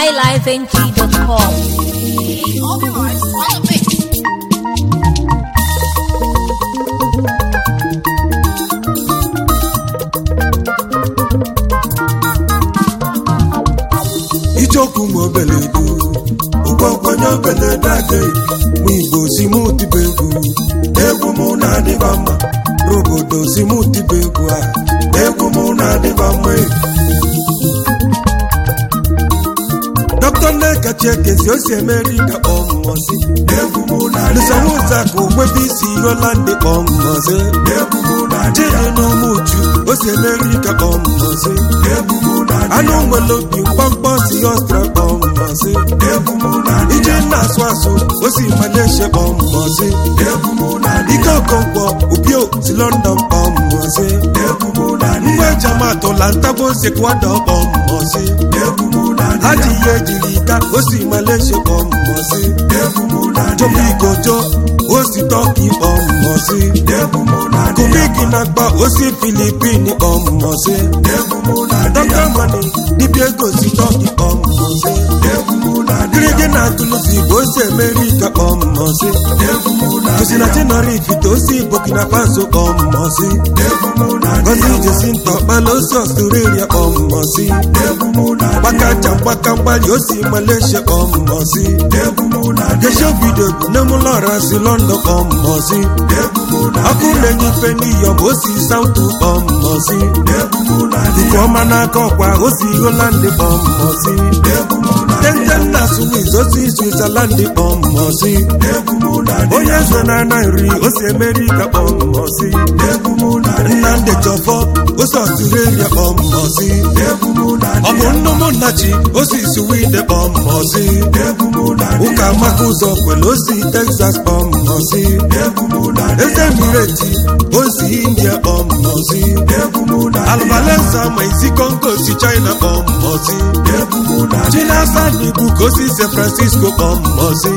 highlifeng.com. All the rights, follow me. icheokwu ma obeledu ụgwọgwonye obeledu aga mụ igbo si mụ tibe egwu egwu mụ na-adịba mma n'obodo si mụ tibe egwu a egwu mụ na-adịba mma dọkịta nnekachi ekezi o si emeri ka kpọmmọzi egwu mụ na-adịsanwụza ka ogwebe isi holandị kpọmmọzi egwu mụ na-adịjiri n'ụmụ uchu o si emeri ka kpọmmọzi egwu mụ anụ nwere obi mkpọmkpọ si ọstra kpọmmọzi ije na-asụ asụ o si malaysia kpọmmọzi ike okonkwo ubio si london kpọmmọzi ngwa ejamatụla ntabo si kwado kpọmmọzi ha ji ihe ejiri ika o si malaysia kpọmmọzi jomo igojo o si tọki kpọmmọzi kumiki na-akpa o si filipin kpọmmọzi dọkịta mani dibịa ego si tọki kpọmmọzi gịrịgị na tulusi bụ osi amerika kpọmmọzi gosina tenerife osi burkina faso kpọmmọzi gozi jesi ntọkpala osi ọstrelia kpọmmọzi gbakacha mgbaka mgbali osi malaysia kpọmmọzi gesho vidio bụ nemụlọra si london kpọmmọzi ọkụ na-enye ife n'iyo bụ osi sautu kpọmmọzi nke ọma n'aka ọkwa osi holandị kpọmmọzi tenten na swiss osi switzerland kpọmmọzi onye zo na nri osi amerika kpọmmọzi nnamdị chọfọ osi ọstrelia kpọmmọzi ọ bụ nnụmụnnachi osi swede kpọmmọzi ụka maka ụzọ kwere osi texas kpọmmọzi eze mireti osi india kpọmmọzi albalensa ma isi kongo si china kpọmmọzi chinasa n'ibu ka osi san francisco kpọmmọzi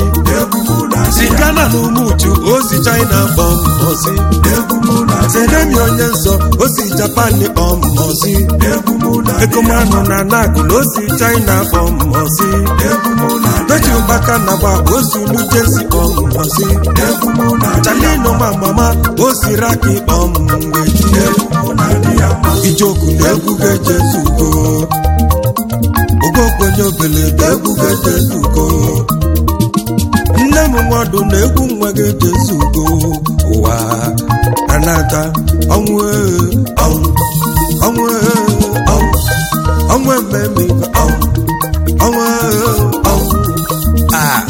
si ghana na umuchu osi china kpọmmọzi sedemi onye nsọ osi japan kpọmmọzi ekomanụ na nagụl osi china kpọmmọzi dochi ụkpaka na gba osi nujesi kpọmmọzi chalino ma mama osi raki kpọmmweji ijoku na egwu ga-ejezugo ogokwenye obeledo egwu ga-ejezugo nne m nwadụ na egwu nwa ga-ejezugo ụwa anata ọnwụ ee, ọnwụ ọnwụ ee, ọnwụ ọnwụ ememe ife ọnwụ ọnwụ ee, ọnwụ a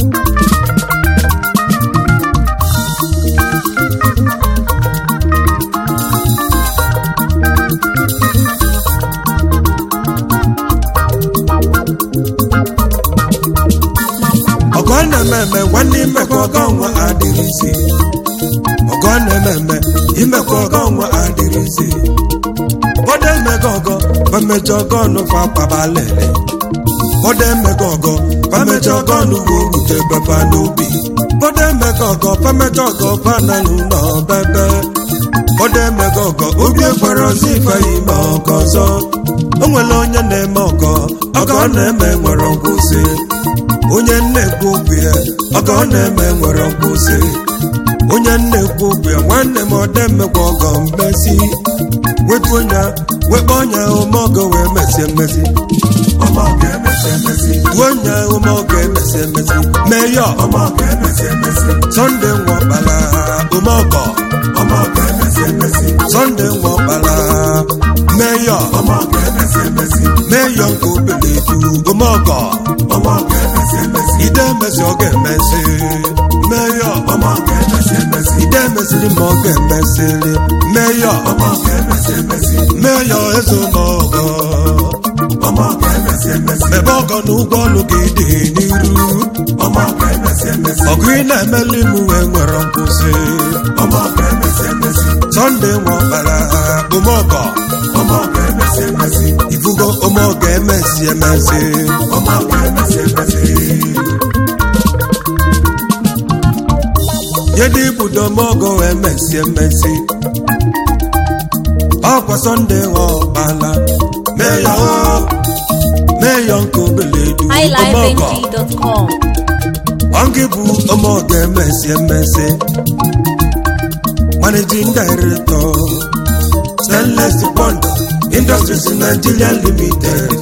ọgọ na-ememe nwanne imekọ ọgọ nwa adịrịzi ọgọ na-ememe imekọ ọgọ nwa adịrịzi bọdọ emego ọgọ bamejọ ọgọ nụfa kpabalele bọdọ emego ọgọ bamejọ ọgọ nụwa orute beba n'obi bọdọ emego ọgọ bamejọ ọgọ bananụ n'ọbebe bọdọ emego ọgọ obi ekwere ọzọ ife ime ọgọ ọzọ o nwere onye na-eme ọgọ ọgọ ọ na-eme nwere nkwụsị onye nna-ekwu okwu ya ọgọ ọ na-eme nwere nkwụsị onye nna-ekwu okwu ya nwanne m ọda emekwa ọgọ mmezi wetu onye wekpe onye ume ọgọ wee mesie mmezi tuo onye ume ọgọ emesi emezi mee ya sọnde nwọkpala ume ọgọ sọnde nwọkpala mee ya mee ya nke obele du ume ọgọ ide emezi ọ ga-emezi mee ya ide emeziri ma ọ ga-emezili mee ya mee ya eze ụmụọgọ ebe ọgọ na ụgwọ ọlụ gị dị n'iru ọgụ ị na-emeli m wee nwere nkwụsị sọnde nwọkpara ụmụọgọ ifugo ụmụọgọ emesi emezi yedi ibudo mọgọ emesi emesi ọkwa sọnde ghọọkpala mee ya o meyo nke obeledu ọmọgọ highlifeng.com. ọngị bụ ọmọgọ emesi emesi managing director stainless bond industries nigeria limited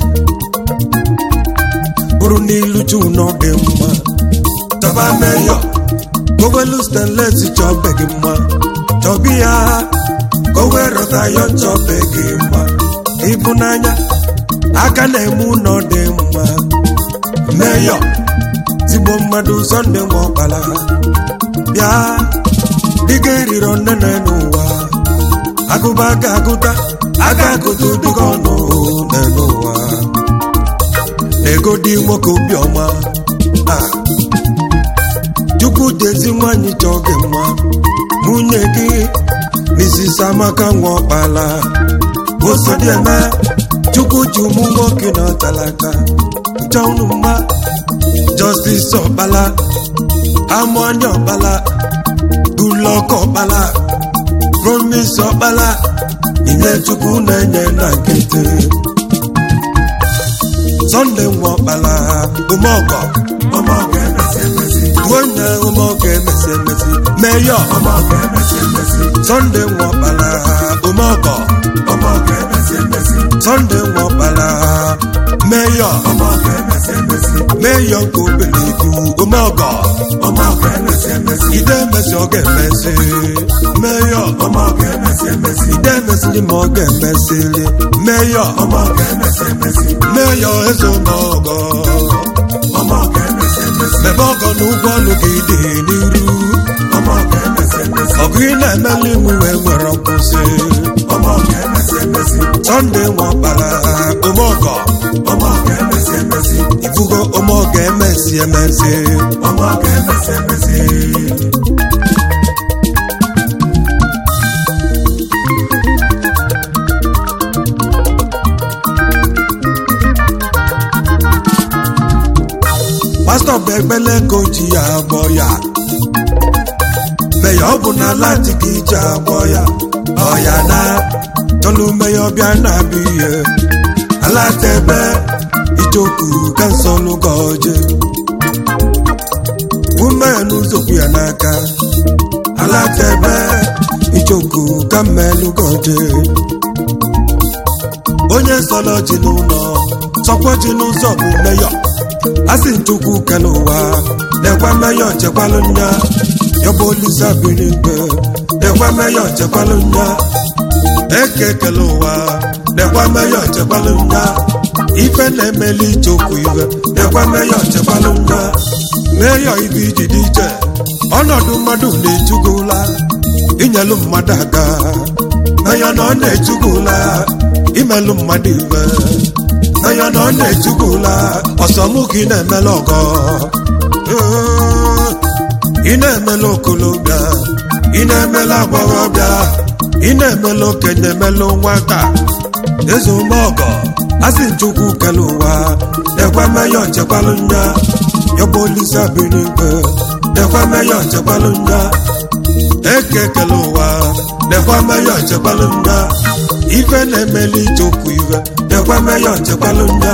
bụrụ n'ilu chu n'ọdị mma chọba meyo gowelu stainless chọbe gị mma chọbi ya gowe rọtayo chọbe gị mma ịbụnanya aka na-eme ụlọ dị mma meyo tigbo mmadụ sọnde nwa ọkpala bịa dịga eriri onene n'ụwa agụba aga agụta aga agụta dịga ọnụ n'ụwa ego dị nwoke obiọma Ah. chukwu dezi nwanyị chọọ gị mma nwunye gị Mrs. Amaka nwa ọkpala osodieme chukwu ji ụmụ nwoke na ọtalaka chọọ unu mma Justice ọkpala amụọnya ọkpala Goodluck ọkpala Promise ọkpala inye chukwu na-enye na nkịtị Sunday nwa ọkpala ụmụọgọ ọmọgọ emesi emesi onye ụmụọgọ emesi emesi meyọ ọmọgọ emesi emesi Sunday nwa ọkpala ụmụọgọ ọmọgọ emesi emesi Sunday nwa ọkpala meyọ ọmọgọ emesi emesi meyọ nke obeledu ụmụọgọ ọmọgọ emesi emesi ide emesi ọ ga-emesi meyọ ọmọgọ emesi emesi ide emesili ma ọ ga-emesili meyọ ọmọgọ emesi emesi meyọ eze ụmụọgọ ọmọgọ emesi emesi mebe ọgọ na ụgwọ ọlụ gị dị n'iru ọmọgọ emesi emesi ọgụ ị na-emeli iwu wee nwere nkwụsị ọmọgọ emesi emesi Sunday nwa ọkpara ụmụọgọ ọmọgọ emesi emesi ifugo ụmụọgọ emesi emesi ọmọgọ emesi emesi pastọ bụ ekpele ka o ji ya agbọ ya meya ọ bụ na lati ka iji agbọ ya ọya na tọlu meya ọbịa na-abịa ihe alatebe ichoku ka nsọ lụga oje umeya n'ụzọkwu ya n'aka alatebe ichoku ka mmelụga oje onye nsọlọ ji n'ụlọ sọkwa ji n'ụzọ bụ meyọ asị nchukwu kele ụwa na-ekwe mmeyọ chekwalụ nya yọbụ olisa biri mgbe na-ekwe mmeyọ chekwalụ nya eke kele ụwa na-ekwe mmeyọ chekwalụ nya ife na-emeli ichokwu iwe na-ekwe mmeyọ chekwalụ nya meyọ ibe iji dị iche ọnọdụ mmadụ na-ejugula inyelu mmadụ aka meyọ na ọ na-ejugula imelụ mmadụ iwe anya na ọ na-ejugula ọsọmụ ka ị na-emela ọgọ Ee, ị na-emela okolobịa ị na-emela agbọghọbịa ị na-emela okenye emela nwata eze ume ọgọ asị chukwu kele ụwa na-ekwe mmeyọ nchekwalụ nya yọbụ olisa biri igwe na-ekwe mmeyọ nchekwalụ nya eke kele ụwa na-ekwe mmeyọ nchekwalụ nya ife na-emeli ichokwu iwe na-ekwe mmeyọ nchekwalụ nya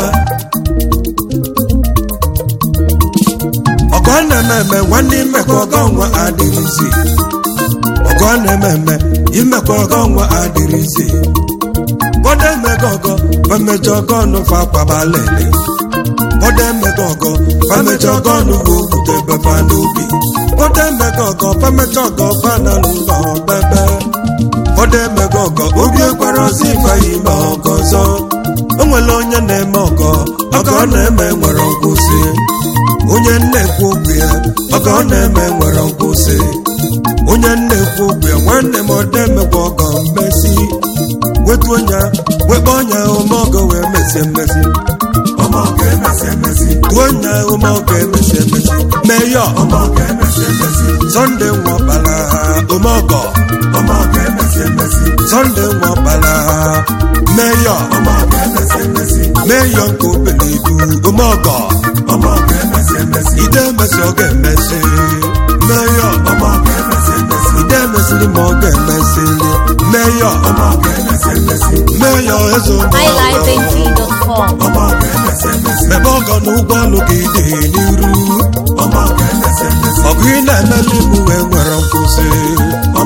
ọgọ na-eme eme nwanne imekọ ọgọ nwa adịrịzi ọgọ na-eme eme imekọ ọgọ nwa adịrịzi bọdọ emego ọgọ famejọ ọgọ nụ fa akwabalele bọdọ emego ọgọ famejọ ọgọ nụ wo bute befa n'obi bọdọ emego ọgọ famejọ ọgọ fa na n'ụlọ bebe bọdọ emego ọgọ obi ekwere ọzọ ife ime ọgọ ọzọ o nwere onye na-eme ọgọ ọgọ ọ na-eme nwere nkwụsị onye nna-ekwu okwu ya ọgọ ọ na-eme nwere nkwụsị onye nna-ekwu okwu ya nwanne m ọda emekwa ọgọ mmesi wetu onye wekpe ọnya ome ọgọ wee mesi emesi ọmọgọ emesi emesi tuo onye ome ọgọ emesi emesi meyọ ọmọgọ emesi emesi sọnde nwọkpala ome ọgọ ọmọgọ emesi emesi sọnde nwọkpala meyọ ọmọgọ emesi emesi meyọ nke obeledu ome ọgọ ọmọgọ emesi emesi ide emesi ọ ga-emesi meyọ ọmọgọ emesi emesi ide emesiri ma ọ ga-emesili meyọ ọmọgọ emesi emesi meyọ eze ụmụ ọgọ highlifeng.com. ọmọgọ emesi mebe ọgọ na ụgbọọlụ gị dị n'iru ọgụ ị na-emeli m wee nwere nkwụsị